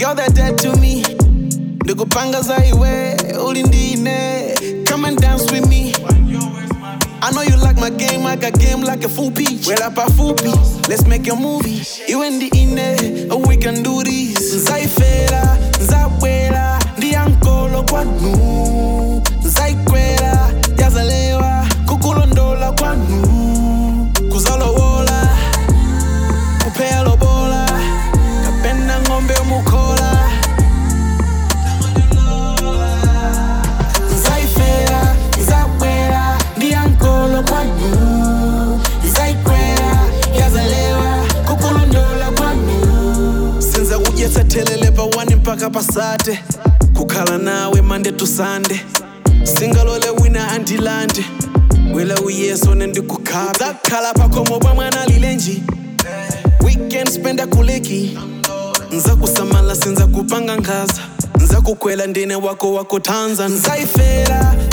girl that dead to me ndikupanga za iwe ulindine come and dance with me I know you like my game, I got game like a full peach. Well, up a full piece, let's make a movie. You and the inne, oh, we can do this. Nzaifela, nzawela, ndi ankolo kwanu. Nzaikwela, yazalewa, kukulondola kwanu. Kuzalowola, kupea lobola, kapenda ng'ombe mukhola. Nzaifela, nzawela, ndi ankolo kwanu. Nzaikwela, yazalewa, kukulondola kwanu. Sinza kudyetsa thelele pa 1 mpaka pasate kukhala nawe mande to sunday singalole wina andilande wela uyeso nendikukhala zakhala pakhomo pa mwana lilenji weekend spenda kuleki nza kusamala sinza kupanga nkhaza nza kukhwela ndine wako wako tanza nzaifela